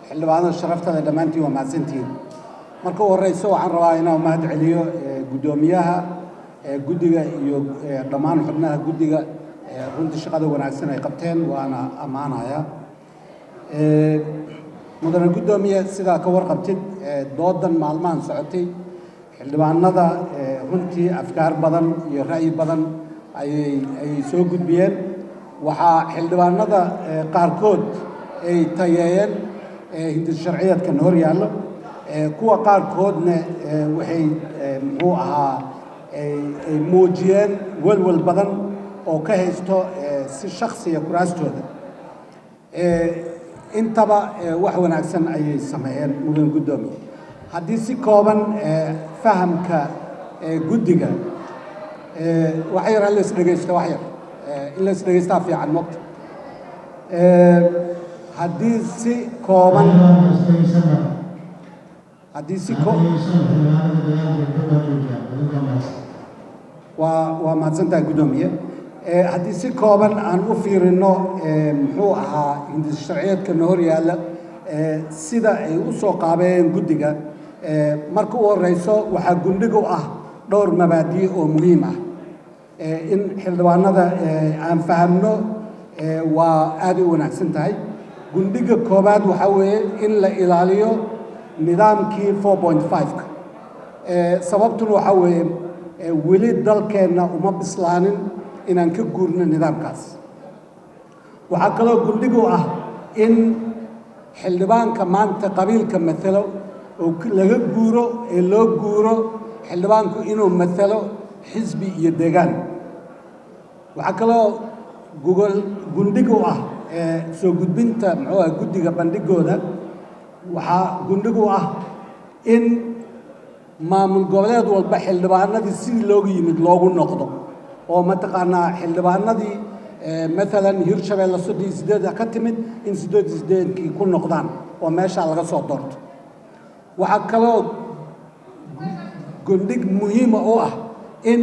xildhibaanada sharaftada dhammaantiin waa mahadsantihiin marka u horeyso waxaan rabaa inaan mahad celiyo guddoomiyaha guddiga iyo dhammaan xubnaha guddiga runtii shaqada wanaagsan ay qabteen waana ammaanaya mudane guddoomiye sidaa ka warqabtid doodan maalmahan socotay xildhibaanada runtii afkaar badan iyo ra'yi badan ayay ayay soo gudbiyeen waxaa xildhibaanada qaarkood ay tayeeyeen hindis sharciyeedkan hor yaallo kuwa qaarkoodna waxay muxuu ahaa ay muujiyeen welwel badan oo ka haysto si shaksiya kuraastooda intaba wax wanaagsan ayay sameeyeen mudan guddoomiye haddii si kooban fahamka guddiga wax yar ha la isdhegaysto wax yar in la isdhegaystaa fiican mogta haddii si kooban haddii si ko waa waa mahadsantahay guddoomiye haddii si kooban aan u fiirino muxuu ahaa hindis sharciyeedkana hor yaalla sida ay u soo qaabeeyeen guddiga marka u horeyso waxaa gundhig u ah dhowr mabaadi oo muhiim ah in xildhibaanada aan fahamno waa aada u wanaagsan tahay gundhiga koobaad waxaa weeye in la ilaaliyo nidaamkii four point five-ka sababtuna waxaa weeye weli dalkeenna uma bislaanin inaan ka guurno nidaamkaas waxaa kaloo gundhig u ah in xildhibaanka maanta qabiilka matalo oo laga guuro ee loo guuro xildhibaanku inuu matalo xisbi iyo deegaan waxaa kaloo gugol gundhig u ah soo gudbinta muxuu ah guddiga bandhigooda waxaa gundhig u ah in maamul goboleed walba xildhibaanadii sidii loogu yimid loogu noqdo oo mataqaanaa xildhibaanadii maalan hirshabeelle soddon iyo sideeda ka timid in siddeed iyo siddeedkii ku noqdaan oo meeshaa laga soo doorto waxaa kaloo gundhig muhiima u ah in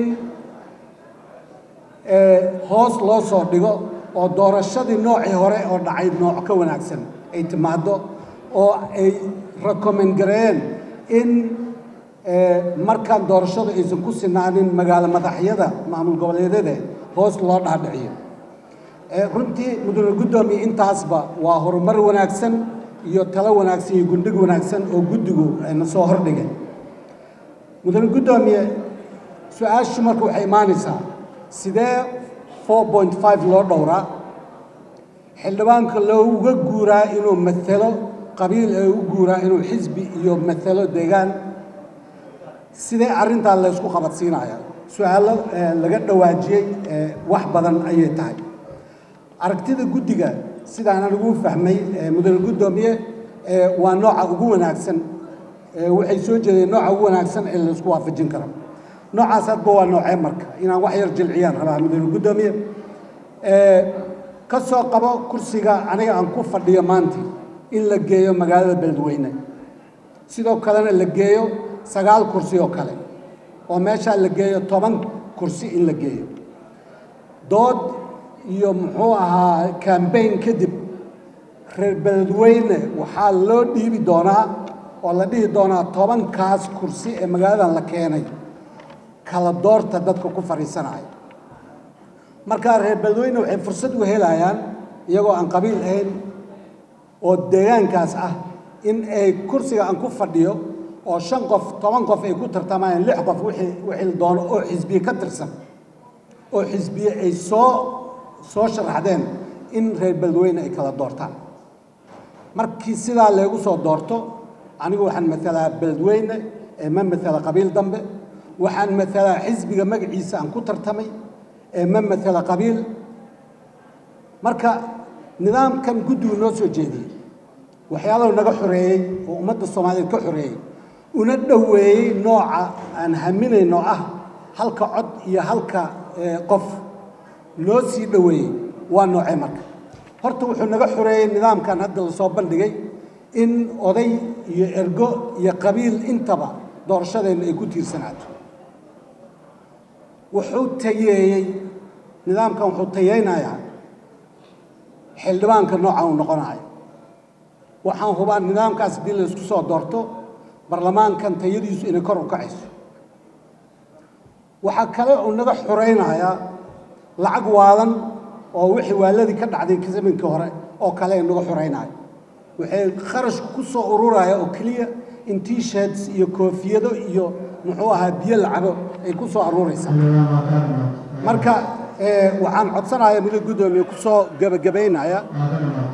hoos loo soo dhigo oo doorashadii noocii hore oo dhacay nooc ka wanaagsan ay timaaddo oo ay recommend gareeyeen in markaan doorashadu aysan ku sinaanin magaalo madaxyada maamul goboleedyada hoos loo dhaadhiciyo runtii mudane guddoomiye intaasba waa horumar wanaagsan iyo talo wanaagsan iyo gundhig wanaagsan oo guddigu na soo hordhigay mudane guddoomiye su-aashu marka waxay imaanaysaa sidee four point five loo dhowraa xildhibaanka looga guuraa inuu matalo qabiil ee u guuraa inuu xisbi iyo matalo deegaan sidee arrintaa laysku qabadsiinaya su-aallo laga dhawaajiyey wax badan ayay tahay aragtida guddiga sidaan anigu fahmay mudane guddoomiye waa nooca ugu wanaagsan waxay soo jeedeen nooca ugu wanaagsan ee laysku waafajin karo noocaas hadba waa noocee marka inaan wax yar jilciyaan rabaa mudane guddoomiye ka soo qabo kursiga aniga aan ku fadhiyo maanta in la geeyo magaalada beledweyne sidoo kalena la geeyo sagaal kursi oo kale oo meeshaa la geeyo toban kursi in la geeyo dood iyo muxuu ahaa cambaign kadib reer beledweyne waxaa loo dhiibi doonaa oo la dhihi doonaa tobankaas kursi ee magaaladan la keenay kala doorta dadka ku fadhiisanaya markaa reer beledweyne waxay fursad u helayaan iyagoo aan qabiil ahayn oo deegaankaas ah in ay kursiga aan ku fadhiyo oo shan qof toban qof ay ku tartamayaan lix qof wixii wixii la doono oo xisbiye ka tirsan oo xisbiye ay soo soo sharaxdeen in reer beledweyne ay kala doortaan markii sidaa leegu soo doorto anigu waxaan matalaa beledweyne ee ma matala qabiil dambe waxaan matalaa xisbiga magaciisa aan ku tartamay ee ma matala qabiil marka nidaamkan guddigu noo soo jeediyey waxyaalahu naga xoreeyey oo ummadda soomaaliyeed ka xoreeyey una dhoweeyey nooca aan haminayno ah halka cod iyo halka qof loo sii dhoweeyey waa noocee marka horta wuxuu naga xoreeyey nidaamkan hadda lasoo bandhigay in oday iyo ergo iyo qabiil intaba doorashadeenna ay ku tiirsanaato wuxuu tayeeyey nidaamkan wuxuu tayeynayaa xildhibaanka nooca uu noqonayo waxaan hubaa nidaamkaas haddii la isku soo doorto baarlamaankan tayadiisu inay kor u kacayso waxaa kale uu naga xuraynayaa lacag waadan oo wixii waaladii ka dhacday zaminkii hore oo kale naga xuraynaya waxay kharashku ku soo ururaya oo keliya in t-shirts iyo koofiyado iyo muxuu ahaa biyo lacabo ay ku soo aruuraysaa marka waxaan codsanayaa muddo guddoomiye ku soo gebagabaynaya